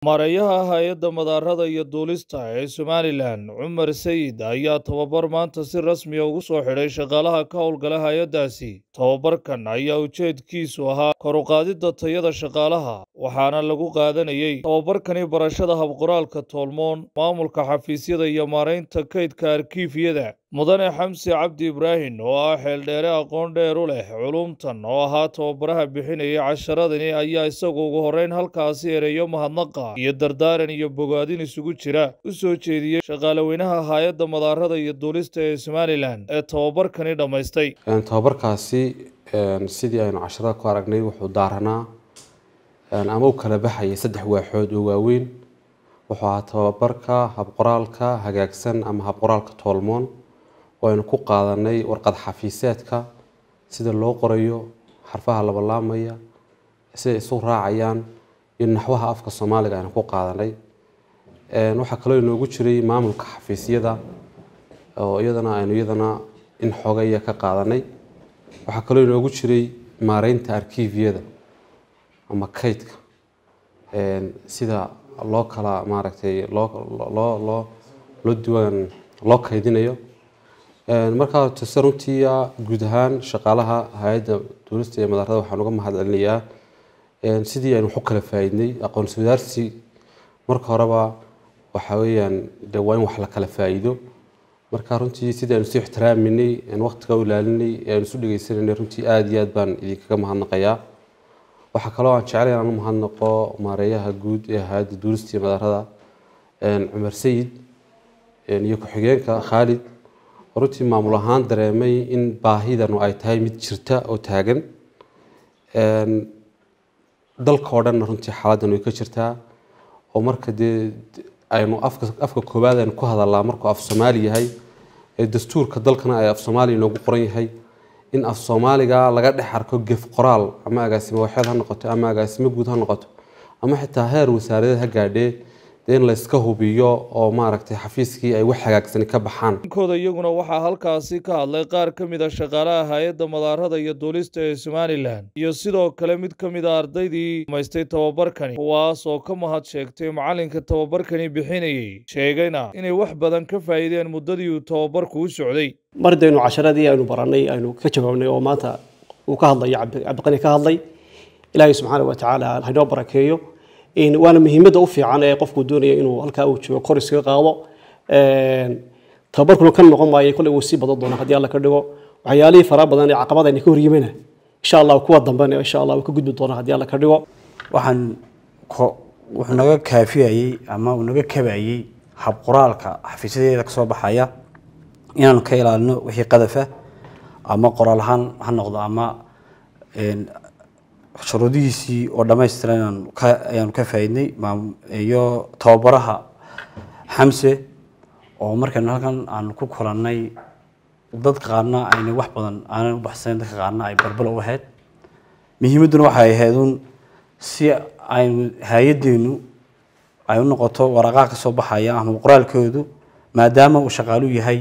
Maareeyaha Hay'adda Madaarada iyo Duulista ee Somalilan, Cumar Sayid, ayaa tababar maanta si rasmi ah ugu soo xidhay shaqaalaha ka howlgala hay'addaasi. Tababarkan ayaa ujeedkiisu ahaa kor u qaadidda tayada shaqaalaha, waxaana lagu qaadanayay tababarkani barashada hab-qoraalka tolmoon, maamulka xafiisyada iyo maaraynta kaydka arkiifyada. Mudane Xamse Cabdi Ibraahin, oo ah xeeldheere aqoon dheer u leh culuumtan oo ahaa tababaraha bixinayay casharadani, ayaa isagu ugu horreyn halkaasi ereyo mahadnaqa iyo dardaaran iyo bogaadin isugu jira u soo jeediyey shaqaalaweynaha Hay'adda Madaarada iyo Duulista ee Somalilan ee tababarkani dhammaystay. tababarkaasi sidii aynu casharada ku aragnay wuxuu daaranaa ama u kala baxayay saddex waaxood oo waaweyn wuxuu ahaa tababarka habqoraalka hagaagsan ama habqoraalka toolmoon oo aynu ku qaadanay warqad xafiiseedka sida loo qorayo xarfaha labalaamaya siday isu raacayaan iyo naxwaha afka soomaaliga aynu ku qaadanay waxaa kaloo inoogu jiray maamulka xafiisyada oo iyadana aynu iyadana in xogaya ka qaadanay waxaa kaloo inoogu jiray maareynta arkiifyada ama kaydka sida loo kala maaragtay loo loo loo loo diiwaan loo kaydinayo markaa tase runtii guud ahaan shaqaalaha hay-adda duulista iyo madaarada waxaan uga mahad celinayaa sidii aynu wax u kala faa'iidnay aqoonsi wadaarsi marka horeba waxa weeyaan de waa in wax la kala faa'iido marka runtii sidii aynu isu ixtiraaminay waqtiga u ilaalinay aynu isu dhegeysananay runtii aada iyo aad baan idinkaga mahadnaqayaa waxaa kaloo aan jeclay inaan u mahadnaqo maareeyaha guud ee hay-adda duulista iyo madaarada cumar sayid iyo ku-xigeenka khaalid runtii maamul ahaan dareemay in baahidanu ay tahay mid jirta oo taagan dalka oo dhanna runtii xaaladdan way ka jirtaa oo marka dee aynu afka afka koowaad aynu ku hadalnaa markuu af soomaali yahay ee dastuurka dalkana ay af soomaali inoogu qoran yahay in af soomaaliga laga dhex arko gef qoraal ama agaasimo waxeed ha noqoto ama agaasimo guud ha noqoto ama xitaa heer wasaaradeed ha gaadhee dee in layska hubiyo oo maaragtay xafiiskii ay wax hagaagsani ka baxaan kooda iyaguna waxaa halkaasi ka hadlay qaar ka mid a shaqaalaha hay-adda madaarada iyo duulista ee somalilan iyo sidoo kale mid ka mid a ardaydii dhamaystay tababarkani kuwaas oo ka mahad sheegtay macalinka tababarkani bixinayey sheegayna inay wax badan ka faa'iideen muddadii uu tababarku u socday mardaynu casharadii aynu baranay aynu ka jawaabnay oo maanta uu ka hadlayo cabdiqani ka hadlay ilaahay subxaana wa tacaala haynoo barakeeyo waana muhiimadda u fiican ee qofku doonaya inuu halkaa uu joogo kor iskaga qaado tababarkuna ka noqon maayo kolley wuu sii badan doonaa haddii alla ka dhigo waxyaalihii faraha badan ee caqabada ayna ka horyimana insha allah kuwa dambena insha allah wuu ka gudbi doonaa haddii alla ka dhigo waxaan wuxuu naga kaafiyayey ama uu naga kabayey habqoraalka xafiisyadeeda kasoo baxaya inaanu ka ilaalino wixii qadafa ama qoraal ahaan ha noqdo ama shuruudihiisii oo dhammaystiran ayaanu ka faa'iidnay iyo tababaraha xamse oo markaynu halkan aanu ku kulannay dad qaarna ayna wax badan aanan u baxsayn dadka qaarna ay balbal u ahayd muhiimadduna waxay ahayd un si aynu hay-addeenu ay u noqoto waraqaha ka soo baxaya ama qoraalkoodu maadaama uu shaqaalu yahay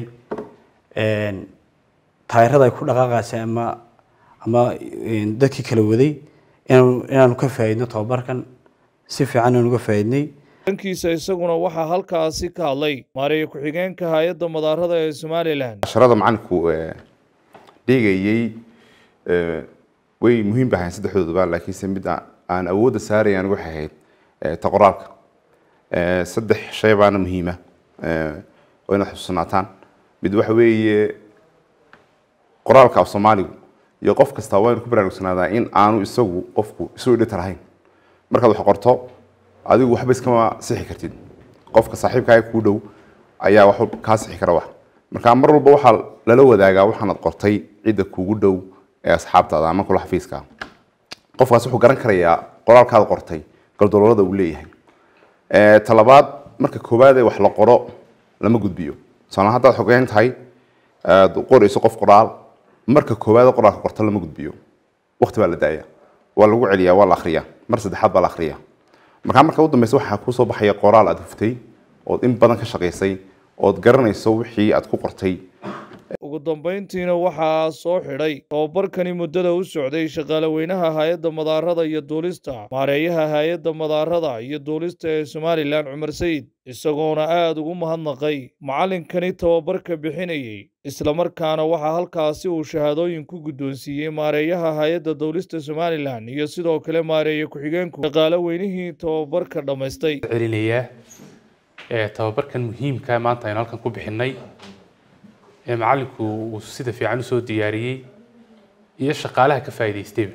taayirada ay ku dhaqaaqaysay ama ama dadkii kala waday inaanu ka faa'iidno tababarkan si fiican aanu uga faa'iidnay dhankiisa isaguna waxaa halkaasi ka hadlay maareeye ku-xigeenka hay-adda madaarada ee somalilan casharada macalinku dhigayey way muhiim ba ahayn saddexdooduba laakiinse mid aan awoodda saarayaan waxay ahayd ta qoraalka saddex shay baana muhiima oo inaad xusuusanaataan mid waxa weeye qoraalka af soomaaligu iyo qof kasta waa inu ku baraarugsanaada in aanu isagu qofku isu idhita lahayn markaad wax qorto adigu waxba iskama sixi kartid qofka saaxiibkaaga kuu dhow ayaa wax kaa sixi kara wax marka mar walba waxaa lala wadaagaa waxaanad qortay cidda kuugu dhow ee asxaabtaada ama kula xafiiska qofkaas wuxuu garan karayaa qoraalkaad qortay galdololada uu leeyahay talabaad marka koowaad ee wax la qoro lama gudbiyo tusaale haddaad xogeyn tahay aad qorayso qof qoraal marka koowaad qoraalka qorto lama gudbiyo waqti baa la daaya waa lagu celiyaa waa la akhriyaa mar saddexaad baa la akhriyaa markaa marka u dambeysa waxaa kusoo baxaya qoraal aad huftay ood in badan ka shaqaysay ood garanayso wixii aad ku qortay ugu dambayntiina waxaa soo xidhay tababarkani muddada u socday shaqaalaweynaha hay-adda madaarada iyo duulista maareeyaha hay-adda madaarada iyo duulista ee somalilan cumar sayid isagoona aada ugu mahadnaqay macallinkani tababarka bixinayey islamarkaana waxaa halkaasi uu shahaadooyin ku guddoonsiiyey maareeyaha hay-adda duulista somalilan iyo sidoo kale maareeye ku-xigeenku shaqaale weynihii tababarka dhammaystay celinayaa ee tababarkan muhiimka maanta aynu halkan ku bixinay ee macallinku uu sida fiican usoo diyaariyey iyo shaqaalaha ka faa'iidaystayba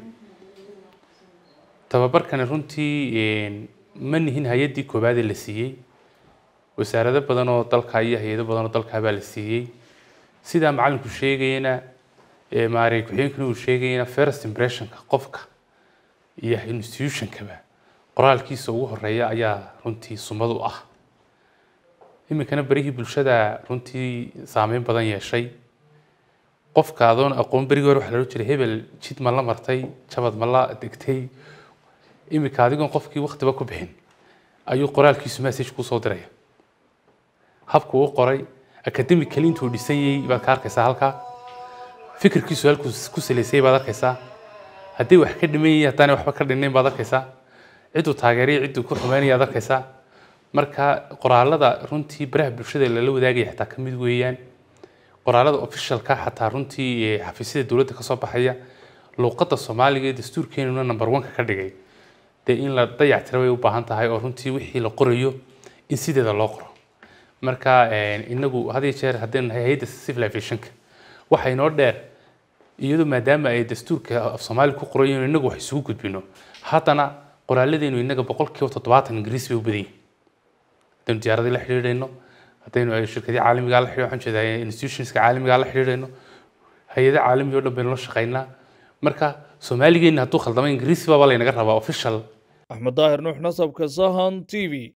tababarkani runtii ma nihin hay-addii koowaad ee la siiyey wasaarado badan oo dalka iyo hay-ado badan oo dalka baa la siiyey sidaa macallinku sheegayana maarey ku-xigeenkuna uu sheegayana first impressionka qofka iyo institutionkaba qoraalkiisa ugu horeeya ayaa runtii sumad u ah iminkana berihii bulshada runtii saameyn badan yeeshay qofka adoon aqoon berigii hore waxa la odhan jiray hebel jid ma la martay jabad ma la degtay iminka adigoon qofkii waktiba ku bixin ayuu qoraalkiisu message kusoo diraya habku u qoray academically intuu dhisan yahay baad ka arkaysaa halkaa fikirkiisu halkuu ku salaysay baad arkaysaa haddii wax ka dhiman yahay haddaanay waxba ka dhinnayn baad arkaysaa cidduu taageeraya cidduu ku xumeynaya aad arkaysaa marka qoraalada runtii baraha bulshada lala wadaagaya xataa ka mid weeyaan qoraalada officialka xataa runtii xafiisyada dowladda ka soo baxaya luuqadda soomaaliga ee dastuurkeenuna number one-ka ka dhigay dee in la dayactira way u baahan tahay oo runtii wixii la qorayo in sideeda loo qoro marka inagu had iyo jeer haddaynu nahay hay-adda civil aviationka waxa inoo dheer iyadoo maadaama ay dastuurka af soomaali ku qorayen inagu wax isugu gudbino haddana qoraalladeenu inaga boqolkiiba toddobaatan ingiriis bay u badan yihin haddaynu diyaaradii la xidhiidhayno haddaynu shirkadii caalamigaa la xidhiidho waxaan jeedaa institutionska caalamigaa la xidhiidhayno hay-ada caalami oo dhan baynu la shaqaynaa marka soomaaligeena hadduu khaldamo ingiriisi baaba laynaga rabaa official axmed daahir nuux nasabka sahan t v